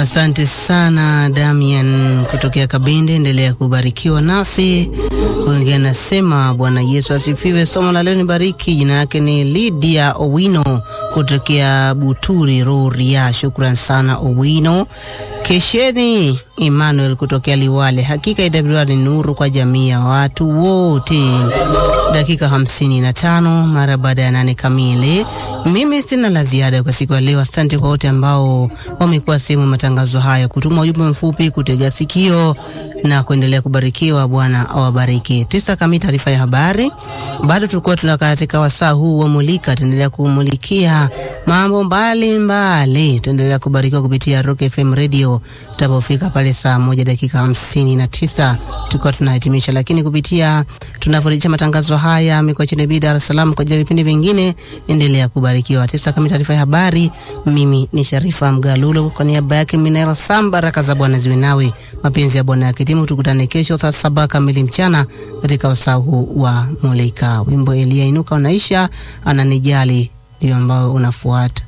Asante sana Damian kutokea Kabinde, endelea kubarikiwa nasi. Wengine anasema Bwana Yesu asifiwe. Somo la leo ni bariki. Jina yake ni Lydia Owino kutokea Buturi Rorya. Shukran sana Owino. Kesheni Emmanuel kutokea Liwale. Hakika IWR ni nuru kwa jamii ya watu wote. Dakika hamsini na tano mara baada ya nane kamili. Mimi sina la ziada kwa siku ya leo. Asante kwa wote ambao wamekuwa sehemu matangazo haya, kutuma ujumbe mfupi, kutega sikio na kuendelea kubarikiwa. Bwana awabariki. Tisa kamili, taarifa ya habari. Bado tulikuwa tunakaa katika wasaa huu wa Mulika, tuendelea kumulikia mambo mbalimbali. Tuendelea kubarikiwa kupitia Rock FM Radio tutapofika pale saa moja dakika hamsini na tisa tulikuwa tunahitimisha, lakini kupitia tunavyorejesha matangazo haya mikoa chini Dar es Salaam kwa ajili ya vipindi vingine, endelea kubarikiwa. Tisa kamili, taarifa ya habari. Mimi ni Sharifa Mgalulo kwa niaba yake Minera Sam. Baraka za Bwana ziwe nawe, mapenzi ya Bwana yakitimu. Tukutane kesho saa saba kamili mchana katika wasaa huu wa Mulika. Wimbo Elia Inuka unaisha, ananijali ndio ambao unafuata.